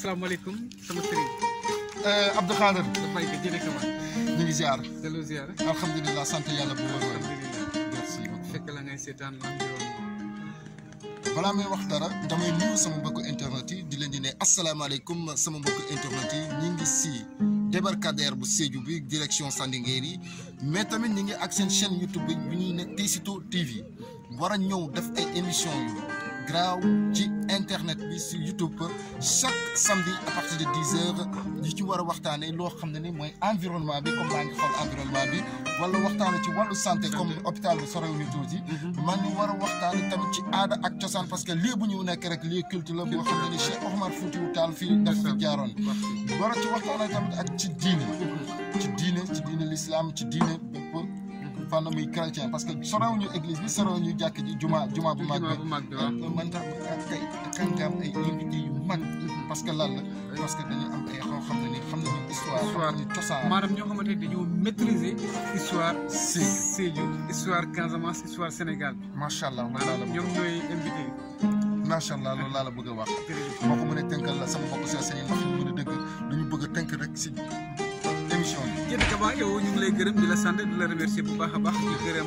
asalaamaaleykum sama sëriñ Abdou Khader dafay ko jëlee kama ñu ngi ziar delloo ziar alhamdulilah sant yàlla bu wër wër alhamdulilah merci beaucoup fekk la ngay seetaan environnement balaa may wax dara damay nuyu sama mbokku internet yi di leen di ne asalaamaaleykum sama mbokku internet yi ñi ngi si débarcadère bu Sédhiou bi direction Sandinguer yi mais tamit ñi ngi ak seen chaîne YouTube bi bi ñuy ne Tessito TV war a ñëw def ay émission yu graaw ci internet bi si YouTube chaque samedi à partir de dix heures ñi ci war a waxtaanee loo xam ne ni mooy environnement bi comme maa ngi xool environnement bi wala waxtaane ci wàllu santé comme hôpital bi sorewu ñu tuuti man ni war a waxtaane tamit ci aada ak cosaan parce que lii bu ñu nekk rek lii culte la boo xam ne ni Cheikh Oumar Foutiyou Tall fii dafa fi jaaroon war a ci waxtaane tamit ak ci diine ci diine ci diine l'islam ci diine bépp fànn muy chrétien parce que sorewu ñu église bi sorewu ñu jàkk ji juma juma bu mag jumaa bu mag bi waaw bi man tax ak tey kan nga am ay invité yu mag parce que lan la parce que dañu am ay xoo xam ne ni xam nañu histoire Histoire. xam nañu cosaan maanaam ñoo xamante ne dañoo maîtriser histoire Sédhiou. Sédhiou histoire Casamance histoire Sénégal macha allah loolu laa la maanaam bëgg ñoom ñooy invité macha allah loolu laa la bëgg a wax jërëjëf moo ko mën a tënkal la sama mbokk si seen ndax ñu mën a dëgg dañu bëgg a tënk rek si émission bi jërëjëf Kaba yow ñu ngi lay gërëm di la sant di la remercier bu baax a baax di gërëm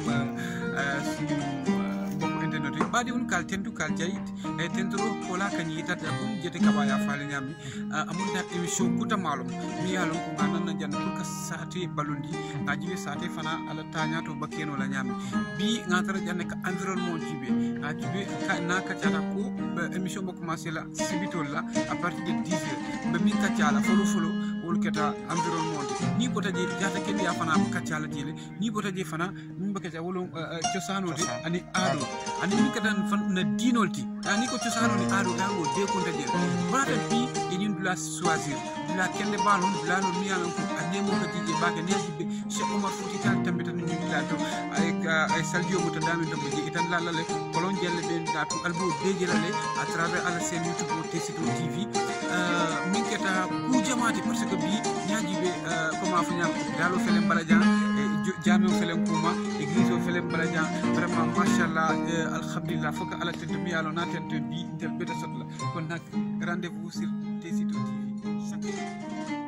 suñu mbokku internet yi baɗiwon kal tentu kal jayit e tentoro kola kañi yitata ɗum jete Kaba ya faale ñammi amon da émission guta malum mi yalon ko ga nanna jande pour que sate ballondi ga jiɓe sate fana ala tañato bakkeno la ñammi bi ga tara jande ka environnement jiɓe ga jiɓe na kaccata ko ɓe émission mo commencé la sibitol la à partir de 10 heures ɓe min kaccala folo folo wol keta environnement ni bota je jata kendi ya fana kaccala jele ni bota je fana min ba kacca wolo cosanode Cosaan. ani aado ani min katan fan na dinol ti ani ko cosano ni aado aado de konta jele bata bi e ñin dula choisir dula kende balon dula no mi yalan ko a nemo ka jije bake ne jibbe cheikh omar fouti tal tambita no ñi la to ay ka ay saldio mo to dami to mo je itan la lale kolon jelle be da to albo be jelale à travers ala sen youtube o Tessito tv euh, min keta ku jamaati parce que bi ñaajiɓe comment fo ñam dalo felen balajan e jami o felen kuma église o felen balajan vraiment machallah alhamdulillah fof ko ala tento mi yalo na tento bi tel ɓeta sotla kono nak rendez vous sur Tessito tv chaque